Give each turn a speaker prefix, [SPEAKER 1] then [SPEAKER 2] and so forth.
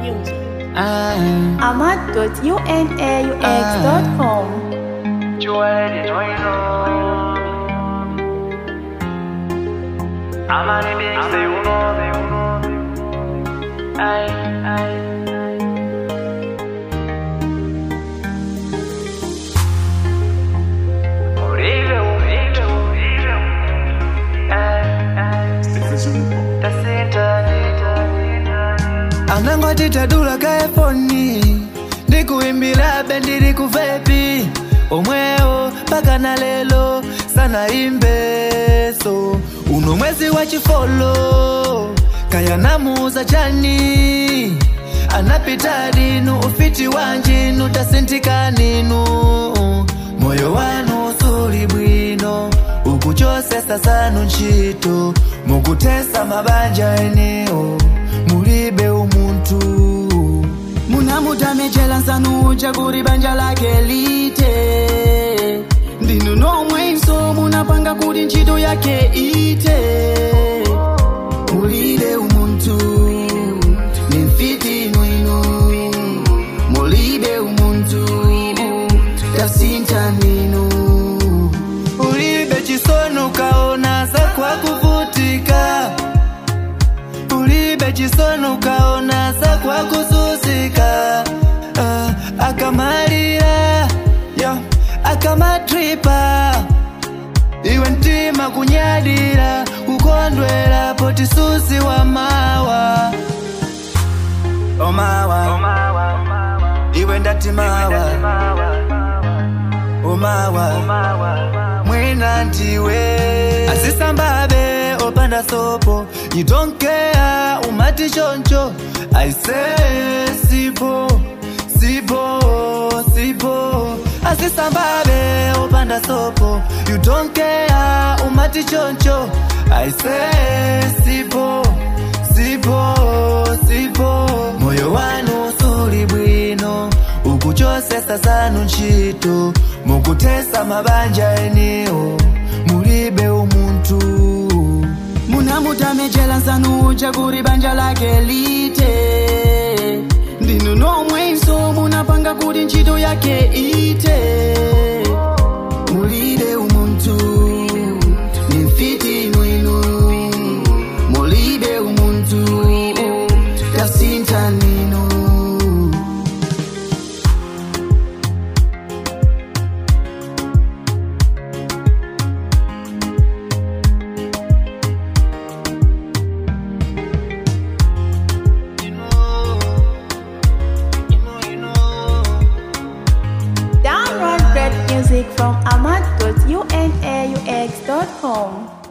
[SPEAKER 1] music.
[SPEAKER 2] Ah,
[SPEAKER 3] ahmad.unaux.com.
[SPEAKER 4] Joel is going on. I'm on the big say uno, say uno. Ay, ay, Horrible, horrible, horrible. Ay, ay. Tasinta,
[SPEAKER 2] anangoti tadula ka efoni ndikuimbira bendiri kuvepi omwewo mpaka na lelo sanaimbeso uno mwezi wa chifolo kayanamuza chani anapita dinu ufiti wanjinu tasintika ninu moyo wanu suli bwino ukuchosesa sanu ntchito mukutesa mabanja eneo mulibe umuntu munamutamechela nsanuja kuli banja lake lite ndinu nomwenso munapanga kuti ntchito yake ite mulibe umuntu ni mfiti inu mulibe umuntu tasintha ninu ulibe chisono ukaona zakwa kuvutika ulibe chisono ukaona zakwa kuzuzika uh, akamalira yeah, akamatripa iwe mtima kunyadira kukondwera potisusi wa mawa omawa
[SPEAKER 4] Omawa, Omawa.
[SPEAKER 2] iwe ndati mawa
[SPEAKER 4] Omawa,
[SPEAKER 2] omawa
[SPEAKER 4] Omawa.
[SPEAKER 2] mwina ndiwe azisambabe opanda sopo you don't care umati choncho i say sipo sipo sipo azisambabe opanda sopo you don't care umati choncho i say sipo sipo sipo moyo wanu suli bwino ukuchosesa sanu ntchito mukutesa mabanja eneo mulibe umuntu munamutamechela nsanuja kuli banja lake lite ndinu nomwenso munapanga kuti ntchito yake ite mulibe umuntu ni mfiti inu mulibe umuntu tasintha ninu
[SPEAKER 3] Download great music from ahmad.unaux.com.